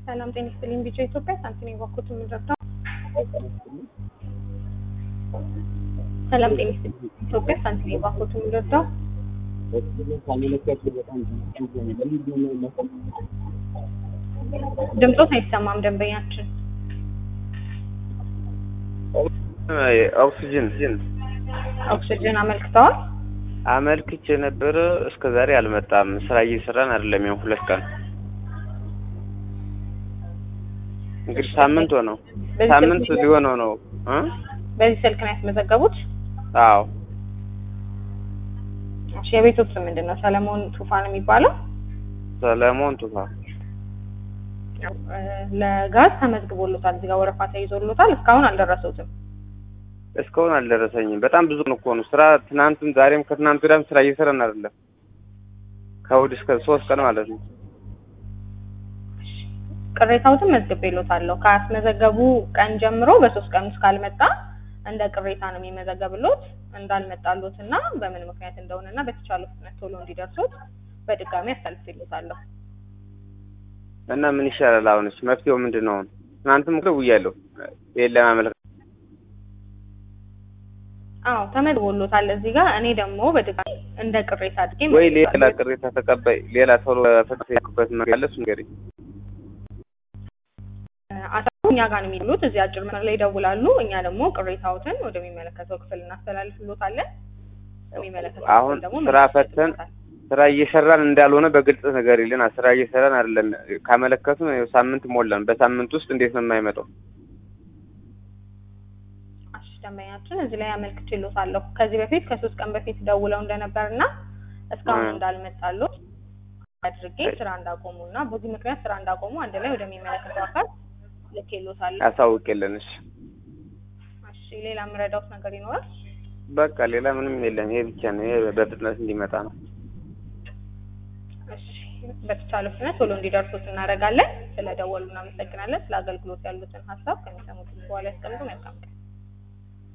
ሰላም ጤና ይስጥልኝ። ቢጫ ኢትዮጵያ ሳንቲም የባኩት የምንረዳው ሰላም ጤና ይስጥልኝ። ኢትዮጵያ ሳንቲም የባኩት የምንረዳው ድምፆት አይሰማም። ደንበኛችን ኦክሲጅን ኦክሲጅን አመልክተዋል። አመልክቼ ነበረ እስከ ዛሬ አልመጣም። ስራ እየሰራን አይደለም። ያው ሁለት ቀን እንግዲህ ሳምንት ሆነው በዚህ ሳምንት ስልክ ሊሆነው ነው እ በዚህ ስልክ ነው ያስመዘገቡት። አዎ እሺ የቤቶት ስም ምንድን ነው? ሰለሞን ቱፋ ነው የሚባለው። ሰለሞን ቱፋ እ ለጋዝ ተመዝግቦሎታል። እዚህ ጋር ወረፋ ተይዞሎታል። እስካሁን አልደረሰውትም። እስካሁን አልደረሰኝም። በጣም ብዙ ነው እኮ ነው ስራ። ትናንትም ዛሬም ከትናንት ወዲያም ስራ እየሰራን አይደለም። ከእሑድ እስከ ሶስት ቀን ማለት ነው። ቅሬታዎትን መዝግቤሎታለሁ። ካስመዘገቡ ቀን ጀምሮ በሶስት ቀን ውስጥ ካልመጣ እንደ ቅሬታ ነው የሚመዘገብሎት እንዳልመጣሎት እና በምን ምክንያት እንደሆነ እና በተቻለው ፍጥነት ቶሎ እንዲደርሱት በድጋሚ አሳልፌሎታለሁ። እና ምን ይሻላል? አሁንስ መፍትሄው ምንድን ነው? አሁን ትናንትም እኮ ደውያለሁ ይሄን ለማመልከት አዎ ተመዝግቦሎታል እዚህ ጋር። እኔ ደግሞ በድጋሚ እንደ ቅሬታ አድርጌ ወይ ሌላ መዝግቤሎታለሁ። ቅሬታ ተቀባይ ሌላ ቶሎ ፍትህ ያልኩበት መንገድ አለ። እሱ ንገሪኝ። አሳቡ እኛ ጋር ነው የሚሉት። እዚህ አጭር መስመር ላይ ይደውላሉ። እኛ ደግሞ ቅሬታዎትን ወደሚመለከተው ክፍል እናስተላልፍሎታለን። የሚመለከተው አሁን ክፍል ደግሞ ስራ ምላሽ ፈተን ይሰጡታል። ስራ እየሰራን እንዳልሆነ በግልጽ ነገር ይልን። ስራ እየሰራን አይደለም። ካመለከቱን ይኸው ሳምንት ሞላን። በሳምንት ውስጥ እንዴት ነው የማይመጣው? እሺ ደንበኛችን እዚህ ላይ አመልክቼሎታለሁ። ከዚህ በፊት ከሶስት ቀን በፊት ደውለው እንደነበር እና እስካሁን እ። እንዳልመጣሉ አድርጌ ስራ እንዳቆሙ እና በዚህ ምክንያት ስራ እንዳቆሙ አንድ ላይ ወደሚመለከተው አካል ልኬሎታለሁ። ያሳውቅልን። እሺ እሺ ሌላ የምረዳውት ነገር ይኖራል? በቃ ሌላ ምንም የለም። ይሄ ብቻ ነው። ይሄ በፍጥነት እንዲመጣ ነው። እሺ በተቻለ ፍጥነት ቶሎ እንዲደርሱት እናደርጋለን። ስለደወሉ እናመሰግናለን። ስለ አገልግሎት ያሉትን ሀሳብ ከሚሰሙት በኋላ ያስቀምጡ። መልካም ቀን